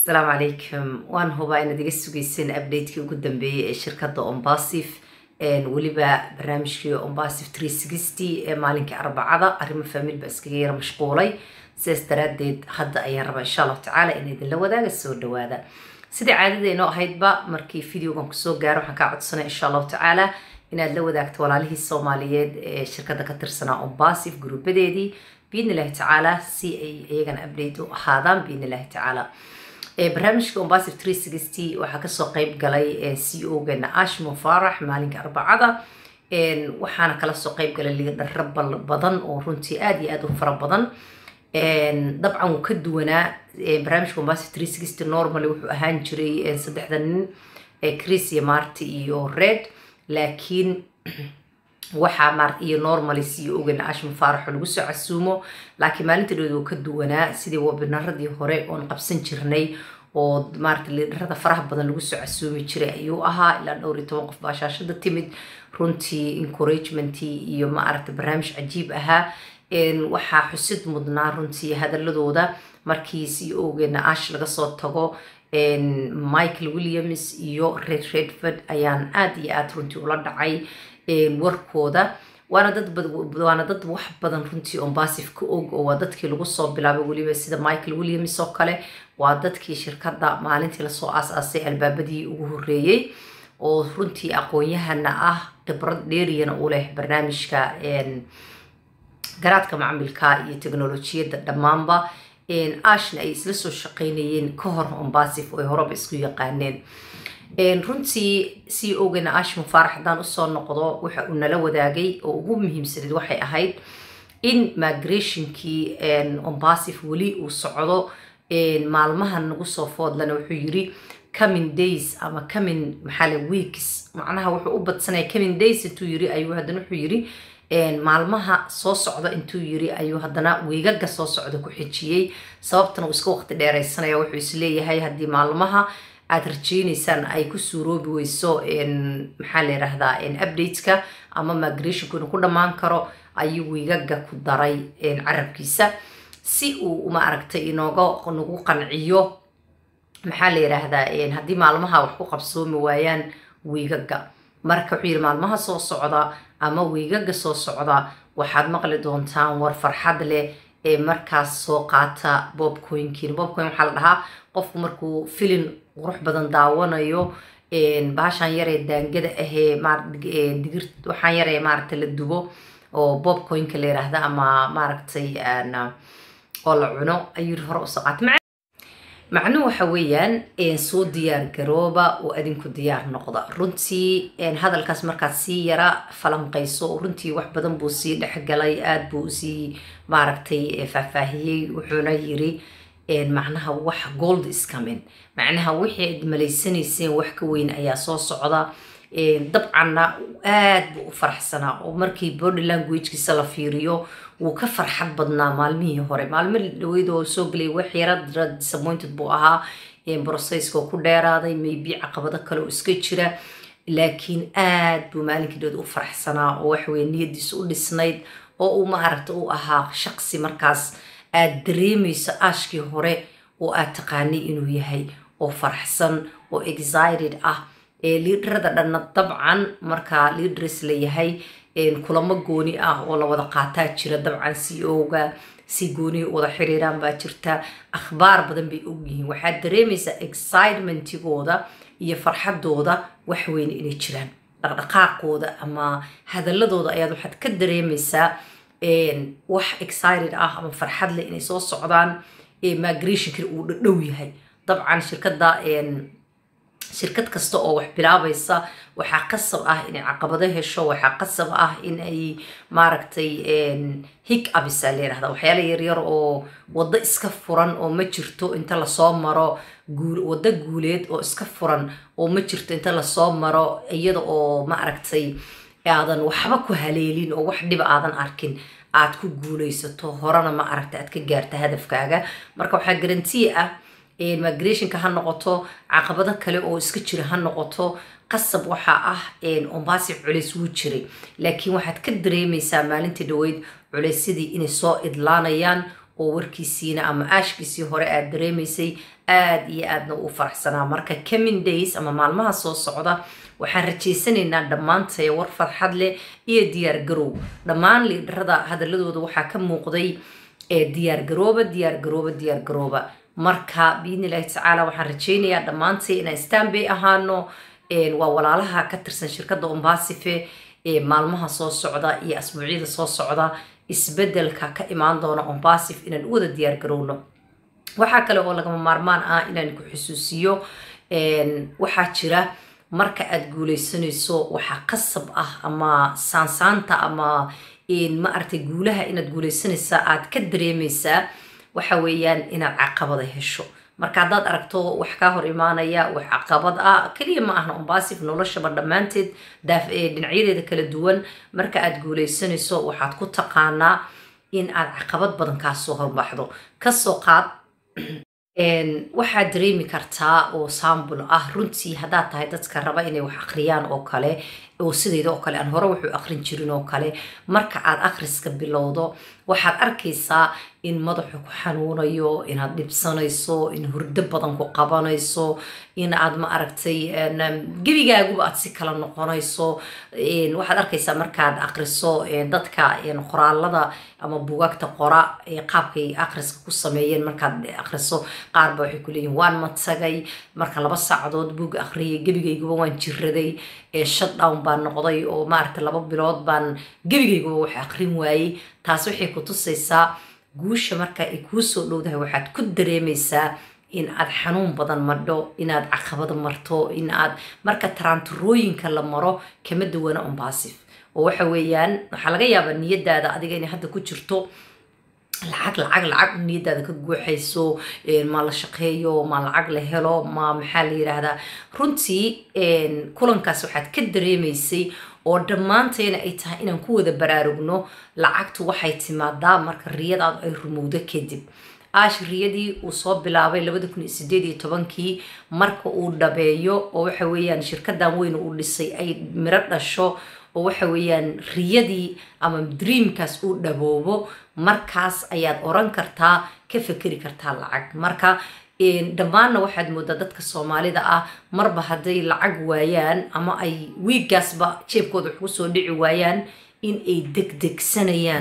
asalaamu calaykum waan hubaa inaad iga sugeyseen updatekii ugu dambeeyey ee shirkadda ombasif weliba barnaamijkii ombasif tree sixty ee maalinkii arbacada arrimo faamil baa iskaga yara mashquulay sidaas daraadeed hadda ayaan rabaa insha allahu tacaala in idinla wadaaga soo dhawaada sidai caadadeynoo ahaydba markii videogan kusoo gaaro waxaan kaa codsanay insha allahu tacaala inaad la wadaagto walaalihii soomaaliyeed ee shirkadda ka tirsanaa ombasif gruubadeedii biidni illahi tacaala si ay iyagana update u ahaadaan biidni illahi tacaala barnaamijka ombasif tree sixty waxaa kasoo qeyb galay c o geena ashmo farax maalinka arbacada waxaana kala soo qeyb galay liidharo badan oo runtii aada iyo aada u fara badan dabcan wuu ka duwanaa barnaamijka ombasif tree sixty normally wuxuu ahaan jiray saddexda nin chris iyo marty iyo red laakiin waxaa mar iyo normally si ogan ashma faaraxo lagu soo casuumo laakiin maalinta dhood uu ka duwanaa sidii webinaradii hore oon qabsan jirnay oo maarata liidharada faraha badan lagu soo casuumi jiray ayuu ahaa ilaa dhowr iyo toban qof baa shaashada timid runtii encouragementii iyo maaragta barnaamij cajiib ahaa waxaa xusid mudnaa runtii hadaladooda markii si ogeena ash laga soo tago michael williams iyo red redford ayaan aada iyo aada runtii ula dhacay warkooda waana dad waana dad wax badan runtii ombasif ka og oo waa dadkii lagu soo bilaabay weliba sida michael williams oo kale waa dadkii shirkadda maalintii lasoo aas-aasay albaabadii ugu horeeyey oo runtii aqoon-yahana ah khibrad dheeriyana u leh barnaamijka garaadka macamilka iyo teknolojiyadda dhammaanba ashna ay isla soo shaqeynayeen ka hor ombasif oo ay horeba isku yaqaaneen runtii c ogana ash mufaarax haddaan usoo noqdo waxa uu nala wadaagay oo ugu muhiimsaneed waxay ahayd in migrationkii ombasif weli uu socdo maalmahan nagu soo foodlana wuxuu yiri coming days ama coming maxaale weeks macnaha wuxuu u badsanaya coming days intuu yiri ayuu haddana wuxuu yiri maalmaha soo socda intuu yiri ayuu haddana weegaga soo socda ku xijiyey sababtana uu iska waqti dheeraysanaya wuxuu isleeyahay haddii maalmaha aada rajeyneysaan ay ku suuroobi weyso maxaa la yiraahdaa updateka ama migrationku inuu ku dhammaan karo ayuu wiigaga ku daray carabkiisa si uu maaragtay inooga nagu qanciyo maxaa la yiraahdaa haddii maalmaha wax ku qabsoomi waayaan wiigaga marka wuxuu yiri maalmaha soo socda ama wiigaga soo socda waxaad maqli doontaan war farxad leh ee markaas soo qaata bobcoinkin bobcoin waxaa la dhahaa qofku markuu filin qurux badan daawanayo baashaan yaree daangada ahee digir waxaan yaree maaragta la dubo oo bobcoinka la yiraahda ama maaragtay oo la cuno ayuu hore usoo qaata macnuhu waxa weeyaan soo diyaar garooba oo adinku diyaar noqda runtii hadalkaas markaad sii yara falanqayso runtii wax badan buu sii dhexgalay aada buu usii maaragtay faahfaahiyey wuxuuna yiri macnaha wax gold iscamin macnaha wixii aad malaysanayseen wax ka weyn ayaa soo socda dabcanna aada buu u faraxsanaa oo markii body languagekiisa la fiiriyo wuu ka farxad badnaa maalmihii hore maalmo dhaweyd oo soo gelay wax yara disappointed buu ahaa brocesska oo ku dheeraaday maybe caqabado kale oo iska jira laakiin aada buu maalinkii dhood u faraxsanaa oo waxaweye niyadiisa u dhisnayd oo uu maaragta u ahaa shaqsi markaas aada dareemayso aashkii hore oo aad taqaanay inuu yahay oo faraxsan oo excited ah liidarada dhanna dabcan markaa liidars la yahay kulamo gooni ah oo la wada qaataa jira dabcan c o-ga si gooniya wada xiriiraan baa jirta akhbaar badan bay ogyihiin waxaad dareemaysaa excitementigooda iyo farxadooda waxweyn inay jiraan dhaqdhaqaaqooda ama hadaladooda ayaad waxaad ka dareemaysaa wax excited ah ama farxad leh inay soo socdaan migrationkii uu dhadhow yahay dabcan shirkadda shirkad kasta oo wax bilaabaysa waxaa qasab ah inay caqabado hesho waxaa qasab ah in ay maaragtay hig abisa la yirahda waxyaala yaryar oo waddo iska furan oo ma jirto inta lasoo maro waddo guuleed oo iska furan oo ma jirto inta lasoo maro iyada oo maaragtay aadan waxba ku haleelin oo wax dhiba aadan arkin aad ku guuleysato horena ma aragta aad ka gaarta hadafkaaga marka waxaa garantiya ah migrationka ha noqoto caqabado kale oo iska jira ha noqoto qasab waxaa ah ombasif culeys wuu jiray laakiin waxaad ka dareemaysaa maalintii dhaweyd culeysyadii inay soo idlaanayaan oo warkiisiina ama aashkiisii hore aad dareemaysay aada iyo aadna u faraxsanaa marka coming days ama maalmaha soo socda waxaan rajaysanaynaa dhammaantay war farxad leh iyo diyaar garow dhammaan liidharada hadaladooda waxaa ka muuqday diyaar garooba diyaar garooba diyaar garooba marka biidni illaahi tacaala waxaan rajaynayaa dhammaantay inaan stanbay ahaano waa walaalaha ka tirsan shirkadda ombasife maalmaha soo socda iyo asbuucyada soo socda isbedelka ka imaan doona ombasif inaan u wada diyaar garowno waxaa kale oo lagama maarmaan ah inaan ku xusuusiyo waxaa jira marka aada guuleysanayso waxaa qasab ah ama saansaanta ama ma aragtay guulaha inaad guuleysanaysaa aad ka dareemaysaa waxa weeyaan inaad caqabada hesho marka haddaad aragto wax kaa hor imaanaya wax caqabad ah keliya ma ahna ombasif noloshaba dhammaanteed dhinacyadeeda kala duwan marka aad guuleysanayso waxaad ku taqaanaa in aad caqabad badan kaasoo horbaxdo kasoo qaad waxaad dareemi kartaa oo sambul ah runtii haddaad tahay dadka raba inay wax akhriyaan oo kale oo sidayda oo kale aan hore wuxuu akrin jirin oo kale marka aad akhriska bilowdo waxaad arkaysaa in madaxu ku xanuunayo inaad dhibsanayso in hurdo badan ku qabanayso in aad ma aragtay gebigaaguba aad si kala noqonayso waxaad arkaysaa markaad akriso dadka qoraalada ama bugaagta qora qaabkay akhriska ku sameeyeen markaad akriso qaarba waxay ku leeyihin waan matagay marka laba saacadood buug akhriyay gebigayguba waan jiraday shutdown baan noqday oo maaragta laba bilood baan gebigayguba wax akrin waayey taas waxay ku tusaysaa guusha marka ay kuu soo dhowdahay waxaad ku dareemaysaa in aad xanuun badan madho inaad caqabado marto in aad marka taraanturooyinka la maro kama duwana ombasif oo waxa weeyaan waxaa laga yaabaa niyadaada adiga inay hadda ku jirto lacag lacag lacag niyadaada ka guuxayso ma la shaqeeyo ma lacag la helo ma maxaa la yiraahdaa runtii kulankaas waxaad ka dareemaysay oo dhammaantayna ay tahay inaan ku wada baraarugno lacagtu waxay timaadaa marka riyadaadu ay rumowdo kadib aash riyadii uu soo bilaabay labada kun iyo sideed iyo tobankii marka uu dhabeeyo oo waxa weeyaan shirkadan weyn uu dhisay ay miro dhasho oo waxa weeyaan riyadii ama dreamkaas uu dhaboobo markaas ayaad oran kartaa ka fekeri kartaa lacag marka dhammaanna waxaad moodaa dadka soomaalida ah marba hadday lacag waayaan ama ay wiiggaasba jeebkooda wax kusoo dhici waayaan in ay degdegsanayaan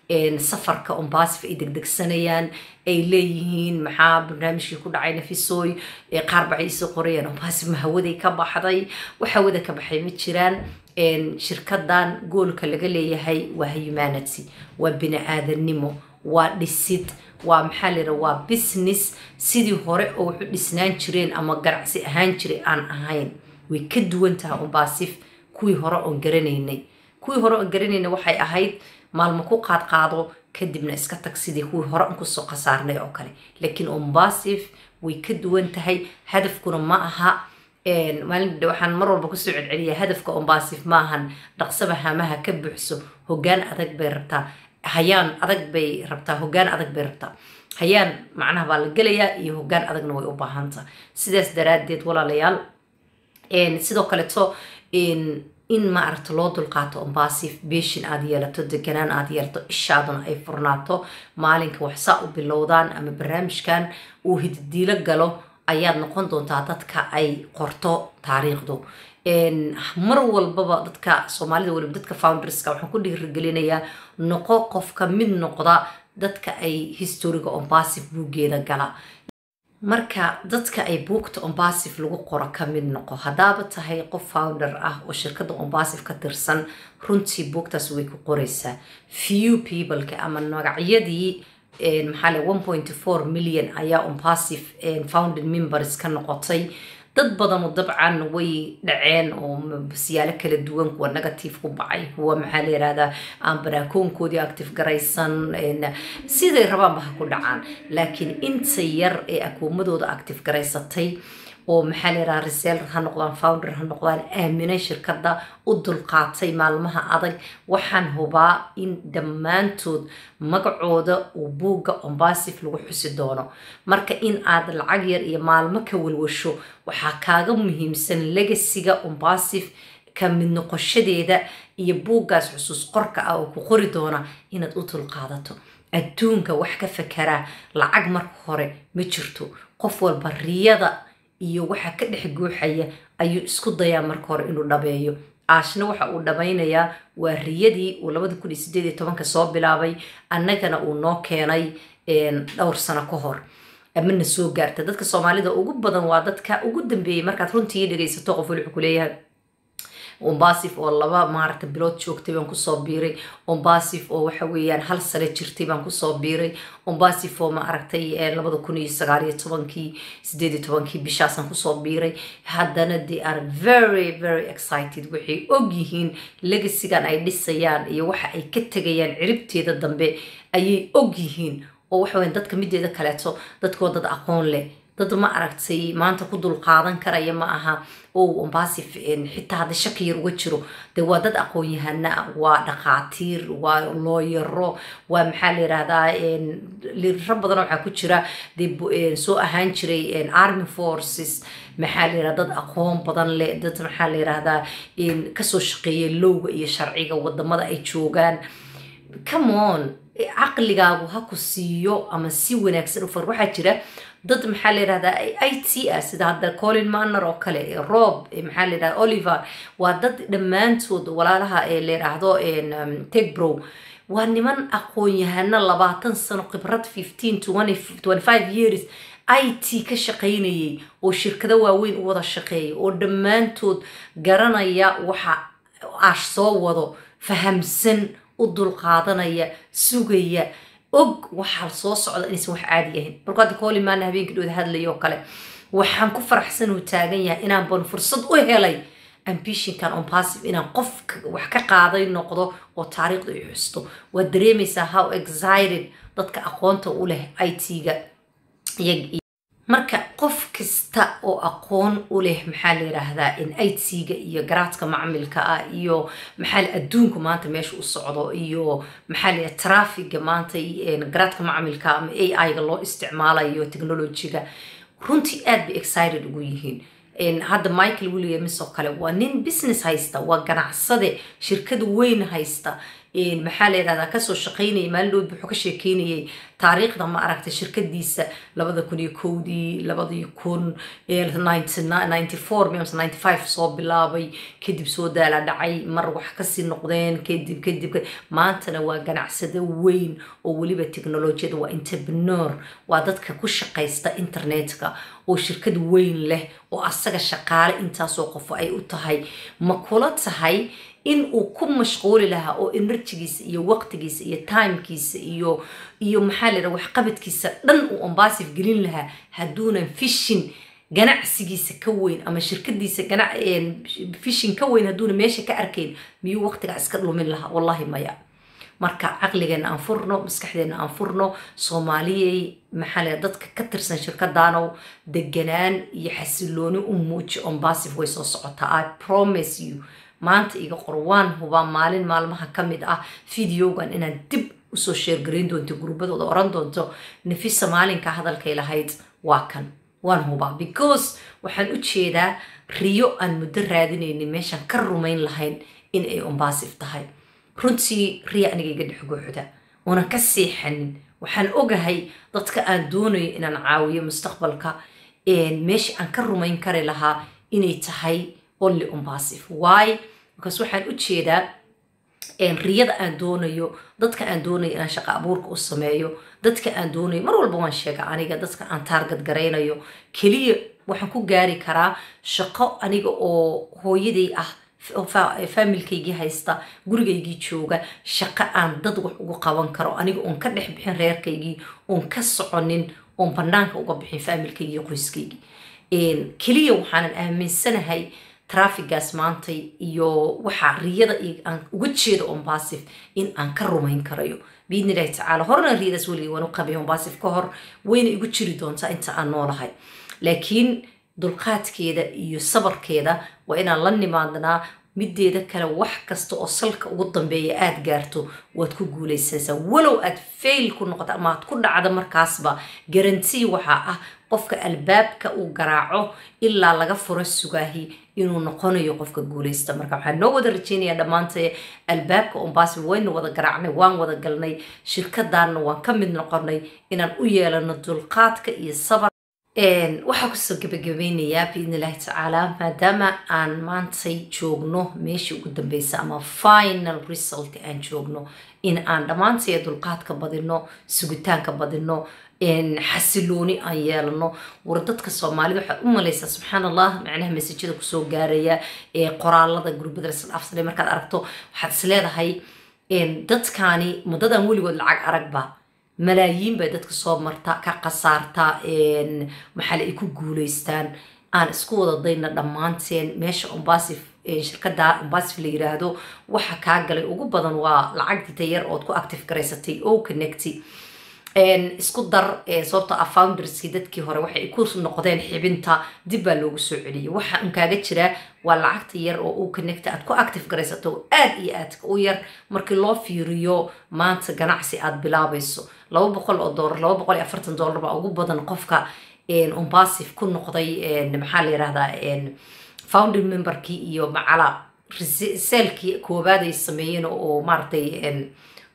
safarka ombasif ay degdegsanayaan ay leeyihiin maxaa barnaamijkii ku dhacay nafisooy qaar baxay isoo qorayaan ombasif ma hawaday ka baxday wax hawada ka baxay ma jiraan shirkadan goolka laga leeyahay waa humanity waa bini aadanimo waa dhisid waa maxaa layidhaha waa business sidii hore oo wuxu dhisnaan jireen ama ganacsi ahaan jiray aan ahayn way ka duwan tahay ombasif kuwii hore oon garanaynay kuwii hore oon garanaynay waxay ahayd maalmo ku qaadqaado kadibna iska tag sidii kuwii hore an kusoo khasaarnay oo kale laakiin ombasif way ka duwan tahay hadafkuna ma aha maalin waxaan mar walba kusoo celceliya hadafka ombasif maahan dhaqsaba hamaha ka buuxso hogaan adag bay rabtaa hayaan adag bay rabtaa hogaan adag bay rabtaa hayaan macnaha baa la gelayaa iyo hogaan adagna way u baahanta sidaas daraadeed walaalayaal sidoo kaleeto in maaragta loo dulqaato ombasif beeshin aad yeelato deganaan aad yeelato ishaaduna ay furnaato maalinka waxsaa u bilowdaan ama barnaamijkan uu hididiilo galo ayaad noqon doontaa dadka ay qorto taariikhdu mar walbaba dadka soomaalida waliba dadka founderska waxaan ku dhiirigelinayaa noqo qofka mid noqda dadka ay historiga ombasif buuggeeda gala marka dadka ay buugta ombasif lagu qoro ka mid noqo haddaaba tahay qof founder ah oo shirkadda ombasif ka tirsan runtii buugtaas way ku qoraysaa few peopleka ama magacyadii maxaa le one point four million ayaa ombasif founding members ka noqotay dad badanu dabcan way dhaceen oo siyaalo kala duwan kuwa negative ku bacay kuwa maxaa la yirahdaa aan baraakoonkoodii active garaysan siday rabaanba ha ku dhacaan laakiin inta yar ee akuumadooda active garaysatay oo maxaa la yiraha reseller ha noqdaan founder ha noqdaan aaminay shirkadda u dulqaatay maalmaha adag waxaan hubaa in dhammaantood magacooda uu buugga ombasif lagu xusi doono marka in aad lacag yar iyo maalmo ka walwasho waxaa kaaga muhiimsan legasiga ombasif ka mid noqoshadeeda iyo buuggaas xusuus qorka ah oo ku qori doona inaad u dulqaadato adduunka wax ka fakeraa lacag marka hore ma jirto qof walba riyada iyo waxa ka dhex guuxaya ayuu isku dayaa marka hore inuu dhabeeyo aashna waxa uu dhamaynayaa waa riyadii uu labada kun iyo sideed iyo tobanka soo bilaabay annagana uu noo keenay dhowr sano ka hor amana soo gaarta dadka soomaalida ugu badan waa dadka ugu dambeeyey markaad runtii dhegaysato qof wali wuxuu kuleeyahay ombasif oo laba maaragta bilood joogtay baan kusoo biiray ombasif oo waxa weeyaan hal sale jirtay baan kusoo biiray ombasif oo maaragtay labada kun iyo sagaal iyo tobankii sideed iyo tobankii bishaasaan kusoo biiray haddana they are very very excited waxay og yihiin legasigan ay dhisayaan iyo waxa ay ka tegayaan ciribteeda dambe ayay og yihiin oo waxa weyan dadka mideeda kaleeto dadkoo dad aqoon leh dad ma aragtay maanta ku dul qaadan karaya ma aha o ombasi xitaa hadda shaki yar uga jiro de waa dad aqoon-yahana ah waa dhakhaatiir waa looyaro waa maxaa la yirahdaa lirro badan waxaa ku jira de soo ahaan jiray army forces maxaa la yirahda dad aqoon badan leh dad maxaa la yirahdaa kasoo shaqeeya lowga iyo sharciga wadamada ay joogaan come on caqligaagu ha ku siiyo ama si wanaagsan u far waxaa jira dad maxaa la yirahdaa i t ah sida hadda colin manner oo kale rob maxaa la yirahda oliver waa dad dhammaantood walaalaha la yiraahdo tegbrow waa niman aqoon-yahano labaatan sano khibrad fifteen twenty five years i t ka shaqaynayay oo shirkado waaweyn u wada shaqeeya oo dhammaantood garanaya waxa aash soo wado fahamsan u dulqaadanaya sugaya og waxaa soo socda inaysan wax caadi ahayn marku hadda koolimaana habeenkii dhowda hadlaya oo kale waxaan ku faraxsan uu taagan yahay inaan ban fursad u helay ambishinkan on passive inaan qof wax ka qaaday noqdo oo taariikhda i xusto waad dareemaysaa how excited dadka aqoonta u leh i t-ga marka qof kasta oo aqoon u leh maxaa la yiraahdaa in itga iyo garaadka macmilka ah iyo maxaa adduunku maanta meesha u socdo iyo maxaa la trafiga maanta garaadka macmilka ama a i-ga loo isticmaalayo technologyga runtii aad bay excited ugu yihiin hadda michael williams oo kale waa nin business haysta waa ganacsade shirkad weyn haysta maxaa la yirahdaa kasoo shaqaynaya maalin dhow wuxuu ka sheekeynayay taariikhda ma aragtay shirkadiisa labada kun iyo kowdii labadii kun ninety four mise ninety five soo bilaabay kadib soo daala dhacay mar wax kasii noqdeen kadib kadib maantana waa ganacsado weyn oo weliba technolojiyada waa entrepreneur waa dadka ku shaqaysta internetka oo shirkad weyn leh oo asaga shaqaale intaasoo qofo ay u tahay ma kula tahay in uu ku mashquuli lahaa oo enerjigiisa iyo waqtigiisa iyo timekiisa iyo iyo maxaa la yidhaha waxqabadkiisa dhan uu ombasif gelin lahaa hadduunan fishin ganacsigiisa ka weyn ama shirkadiisa fishin ka weyn hadduuna meesha ka arkayn miyuu waqtigaa iska dhumin lahaa wallahi maya marka caqligeena aan furno maskaxdeena aan furno soomaaliyey maxaa la dadka ka tirsan shirkadaanow deganaan iyo xasilooni u muuji ombasif way soo socotaa i promise you maanta iga qor waan hubaa maalin maalmaha ka mid ah videogan inaad dib usoo sheergarayn doonto gurbadooda oran doonto nafisa maalinka hadalkay lahayd waa kan waan hubaa because waxaan u jeedaa riyo aan muddo raadinaynin meeshaan ka rumayn lahayn in ay ombasif tahay runtii riya aniga iga dhex gooxda uunan ka seexanin waxaan ogahay dadka aan doonayo inaan caawiyo mustaqbalka meesha aan ka rumayn kari lahaa inay tahay only ombasif why because waxaan u jeedaa riyada aan doonayo dadka aan doonayo inaan shaqo abuurka u sameeyo dadka aan doonayo mar walba waan sheega aniga dadka aan taargad garaynayo keliya waxaan ku gaari karaa shaqo aniga oo hooyaday ah faamilkaygii haysta gurigaygii jooga shaqo aan dad wax ugu qaban karo aniga oon ka dhex bixin reerkaygii oon ka soconin oon banaanka uga bixin faamilkaygii qoyskaygii keliya waxaanan aaminsanahay trafigaas maantay iyo waxaa riyada aan uga jeedo ombasif in aan ka rumayn karayo biidni illahi tacaala horena riyadaas weligay waan u qabay ombasif ka hor wayna igu jiri doontaa inta aan noolahay laakiin dulqaadkeeda iyo sabarkeeda waa inaan la nimaadnaa mideeda kale wax kasta oo salka ugu dambeeya aada gaarto waad ku guulaysanaysaa walow aad fail ku noqoto ama aad ku dhacdo markaasba garantii waxaa ah qofka albaabka uu garaaco ilaa laga furo sugaahi inuu noqonayo qofka guuleysta marka waxaan noo wada rajeynayaa dhammaantay albaabka umbaasi waynu wada garaacnay waan wada galnay shirkadaanna waan ka mid noqonay inaan u yeelano dulqaadka iyo sabar waxaa kusoo gabagabeynayaa biidn illaahi tacaala maadaama aan maantay joogno meeshii ugu dambeysa ama final result aan joogno in aan dhammaantay dulqaadka badino sugitaanka badino xasilooni aan yeelano war dadka soomaalida waxaad u malaysaa subxaan allah macnaha masajada kusoo gaaraya qoraalada gurbada lasdhaafsanay markaad aragto waxaad is leedahay dadkaani muddadan weligood lacag aragba malaayiin bay dadka soo marta ka khasaarta maxaale ay ku guuleystaan aan isku wada dayna dhammaanteen meesha umbasif shirkada umbasif la yiraahdo waxa kaa galay ugu badan waa lacagdita yar ood ku active garaysatay o connecty isku dar sababto a founderskii dadkii hore waxay ku noqdeen xibinta dib baa loogu soo celiyay waxa un kaaga jiraa waa lacagta yar oo u connecta aad ku active garaysato aad iyo aadka u yar markii loo fiiriyo maanta ganacsi aad bilaabayso laba boqol oo doolar laba boqol iyo afartan doolar baa ugu badan qofka umbasif ku noqday maxaa la yirahdaa founding memberkii iyo macala selkii koobaad ay sameeyeen oo maaratay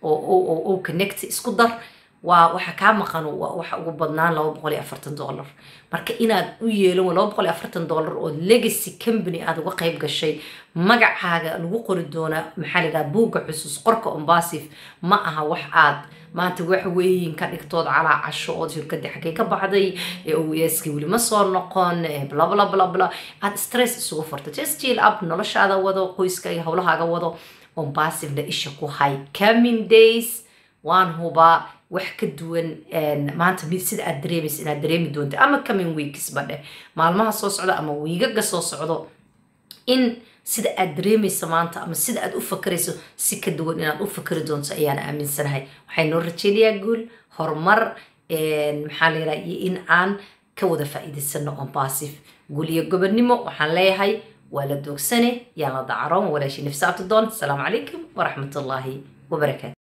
oo connect isku dar waa waxa kaa maqan waxa ugu badnaan laba boqol iyo afartan dollar marka inaad u yeelan laba boqol iyo afartan dollar oo legacy company aad uga qayb gashay magacaaga lagu qori doona maxaa la yidhaha buugga xusuus qorka umbasif ma aha wax aad maanta wax weeyin ka dhigtood calaa casho ood shirkadii xaggay ka baxday oeski weli ma soo noqon blablabla aad stress isugu furta just chill up noloshaada wado qoyska iyo howlahaaga wado umbasifna isha ku hay coming days waan hubaa wax ka duwan maanta mid sida aad dareemaysa inaad dareemi doonta ama coming weeksba dheh maalmaha soo socda ama wiigaga soo socdo in sida aad dareemaysa maanta ama sida aad u fakarayso si ka duwan inaad u fakari doonto ayaan aaminsanahay waxay noo rajeynayaa guul horumar maxaa la yidhaha iyo in aan ka wada faa'iidaysano ombasif guul iyo gobonnimo waxaan leeyahay waa la doogsane yaan la dacaroon walaashii nafsa abtidoon asalaamu calaykum waraxmatullaahi wabarakaatu